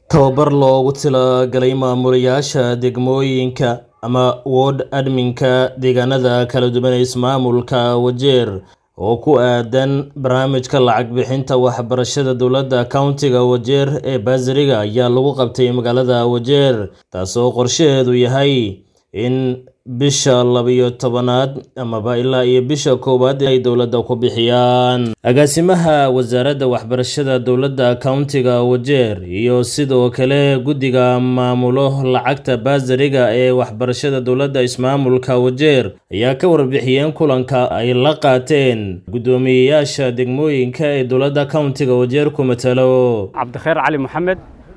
tababar loogu talagalay maamulayaasha degmooyinka ama ward adminka deegaanada kala duwan ee ismaamulka wajeer oo ku aadan barnaamijka lacag bixinta waxbarashada dowladda countiga wajeer ee baasariga ayaa lagu qabtay magaalada wajeer taasoo qorshaheedu yahay in bisha labiyo tobanaad amaba ilaa iyo bisha koowaad ay dowladda ku bixiyaan agaasimaha wasaaradda waxbarashada dowladda countiga wajeer iyo sidoo kale guddiga maamulo lacagta baasariga ee waxbarashada dowladda ismaamulka wajeer ayaa ka warbixiyeen kulanka ay la qaateen guddoomiyeyaasha degmooyinka ee dowladda countiga wajeer ku matalo cabdikheer cali moxamed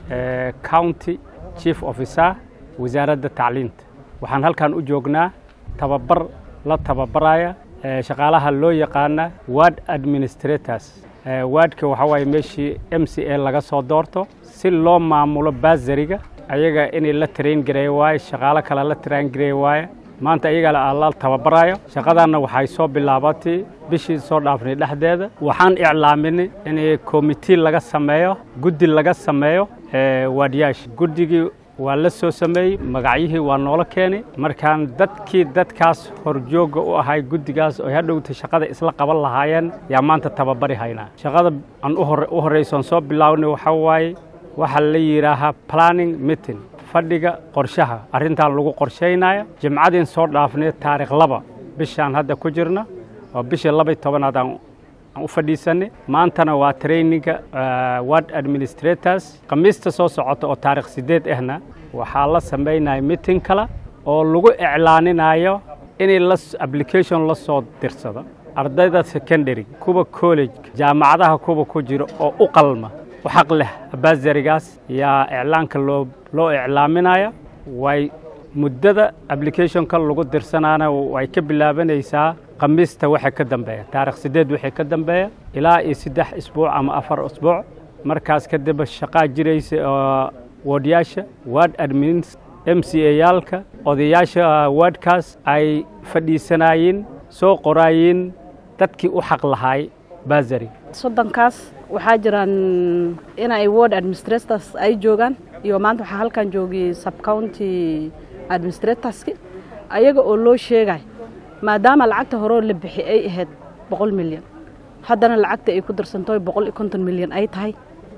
county chief officer wasaaradda tacliinta waxaan halkan u joognaa tababar la tababaraya shaqaalaha loo yaqaana ward administrators wardka waxaa waaye meeshii m c a laga soo doorto si loo maamulo baasariga ayaga inay la train gareeya waaye shaqaalo kale la train gareeya waaye maanta ayaga la tababarayo shaqadanna waxay soo bilaabatay bishii soo dhaafnay dhexdeeda waxaan iclaaminay in commitee laga sameeyo guddi laga sameeyo waadyaasha guddigii waa la soo sameeyey magacyihii waa noola keenay markaan dadkii dadkaas horjooga u ahay guddigaas oo hadhowta shaqada isla qaban lahaayeen yaa maanta tababari haynaa shaqada aan u horraysoon soo bilaabnay waxaa waaye waxaa la yidhaahaa planning meeting fadhiga qorshaha arrintan lagu qorshaynaya jimcadiin soo dhaafnay taarikh laba bishaan hadda ku jirna oo bishii labay tobanaad aan u fadhiisanay maantana waa traininga ward administrators khamiista soo socota oo taarikh sideed ahna waxaa la samaynaya meeting kale oo lagu iclaaninayo inay la application la soo dirsado ardayda secondary kuwa college jaamacadaha kuwa ku jira oo u qalma u xaq leh baasarigaas yaa iclaanka loo loo iclaaminaya way muddada applicationka lagu dirsanaana way ka bilaabanaysaa khamiista waxay ka dambeeya taarikh sideed waxay ka dambeeya ilaa iyo saddex isbuuc ama afar isbuuc markaas kadib shaqaa jiraysa oo woodyaasha ward admins m c a yaalka odayaasha wardkaas ay fadhiisanaayeen soo qoraayeen dadkii u xaq lahaay baasari soddonkaas waxaa jiraan inay ward administrators ay joogaan iyo maanta waxaa halkan joogiyey subcounty administratorski ayaga oo loo sheegay maadaama lacagta horeo la bixi ay ahayd boqol milyan haddana lacagta ay ku darsanto boqol iyo konton milyan ay tahay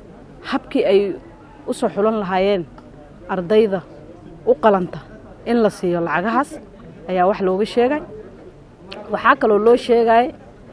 habkii ay u soo xulan lahaayeen ardayda u qalanta in la siiyo lacagahaas ayaa wax looga sheegay waxaa kaloo loo sheegay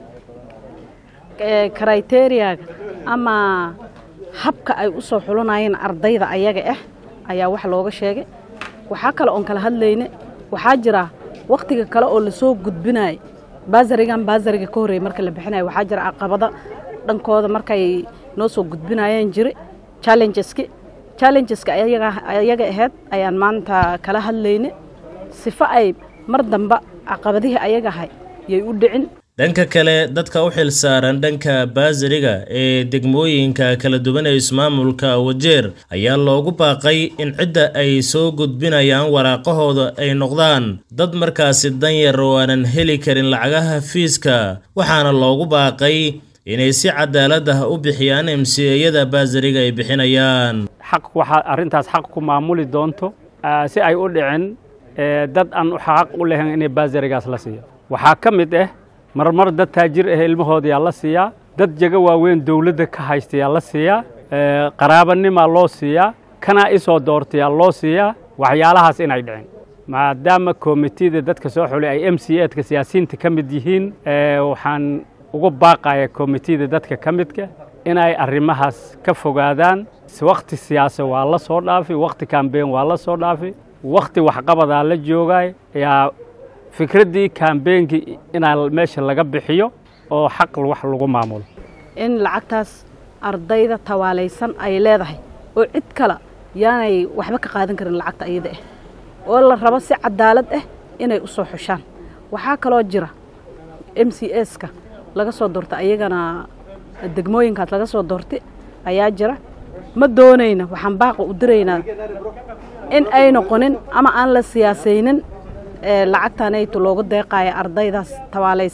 kriteriyaaga ama habka ay u soo xulanayeen ardayda ayaga ah ayaa wax looga sheegay waxaa kale oon kala hadlayne waxaa jira wakhtiga kale oo lasoo gudbinayo baasarigan baasariga ka horreeyey marka la bixinayo waxaa jira caqabada dhankooda markay noo soo gudbinayeen jiri challengeski challengeska ayaga ahayd ayaan maanta kala hadlayne sifo ay mar damba caqabadihii ayaga ahay yay u dhicin dhanka kale dadka u xil saaran dhanka baasariga ee degmooyinka kala duwan ee ismaamulka wajeer ayaa loogu baaqay in cidda ay soo gudbinayaan waraaqahooda ay noqdaan dad markaasi danyar oo aanan heli karin lacagaha fiiska waxaana loogu baaqay inay si cadaalad ah u bixiyaan emsiyada baasariga ay bixinayaan xaq waxaa arrintaas xaq ku maamuli doonto si ay u dhicin dad aan xaq u lahayn inay baasarigaas la siiyo waxaa ka mid ah marmar dad taajir ah ilmahooda yaa la siiyaa dad jago waaweyn dowladda ka haysta yaa la siiyaa qaraabanimaa loo siiyaa kanaa isoo doortayaa loo siiyaa waxyaalahaas inay dhicin maadaama komitida dadka soo xulay ay m c edka siyaasiyiinta ka mid yihiin waxaan ugu baaqaya komitida dadka ka midka inay arrimahaas ka fogaadaan wakhti siyaasa waa la soo dhaafi wakhti kambeyn waa la soo dhaafi wakhti waxqabadaa la joogay yaa fikraddii kambeynkii inaa meesha laga bixiyo oo xaq wax lagu maamulo in lacagtaas ardayda tawaalaysan ay leedahay oo cid kale yaanay waxba ka qaadan karin lacagta iyada ah oo la rabo si cadaalad ah inay u soo xushaan waxaa kaloo jira m c ska laga soo doorta ayagana degmooyinkaas laga soo doortay ayaa jira ma doonayna waxaan baaqa u diraynaa in ay noqonin ama aan la siyaasaynin lacagtanaytu loogu deeqayo ardaydaas tawaalaysan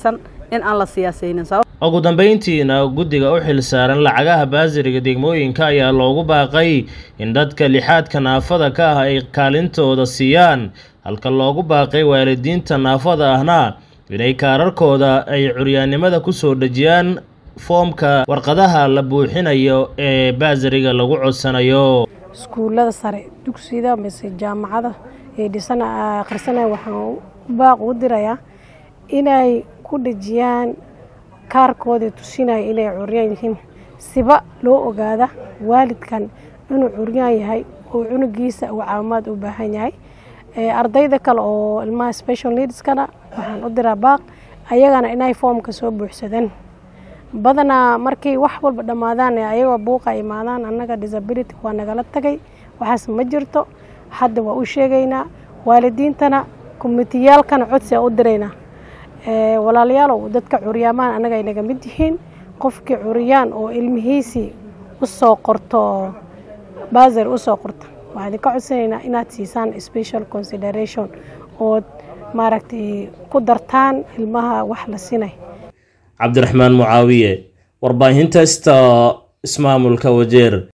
in aan la siyaasaynin ugu dambeyntiina guddiga u xil saaran lacagaha baasiriga degmooyinka ayaa loogu baaqay in dadka lixaadka naafada ka ah ay kaalintooda siiyaan halka loogu baaqay waalidiinta naafada ahna inay kaararkooda ay curyaannimada ku soo dhejiyaan foomka warqadaha la buuxinayo ee baasiriga lagu codsanayo iskuullada sare dugsiyada mise jaamacada ee dhisan akhrisanaya waxaan u baaq u dirayaa inay ku dhejiyaan kaarkooda tusinaya inay curyaan yihiin siba loo ogaada waalidkan inuu curyaan yahay oo cunugiisa uu caawimaad u baahan yahay ardayda kale oo ilmaha special needskana waxaan u diraa baaq ayagana inay foomka soo buuxsadaan badanaa markay wax walba dhammaadaan ee ayagoo buuqa imaadaan annaga disability waa nagala tagay waxaas ma jirto hadda waa u sheegaynaa waalidiintana komitiyaalkana codsi a u diraynaa walaalayaalow dadka curyaamaan annaga ay naga mid yihiin qofkii curyaan oo ilmihiisii usoo qorto baasir usoo qorto waxaan idinka codsanaynaa inaad siisaan special consideration ood maaragtay ku dartaan ilmaha wax la sinay cabdiraxmaan mucaawiye warbaahinta sta ismaamulka wajeer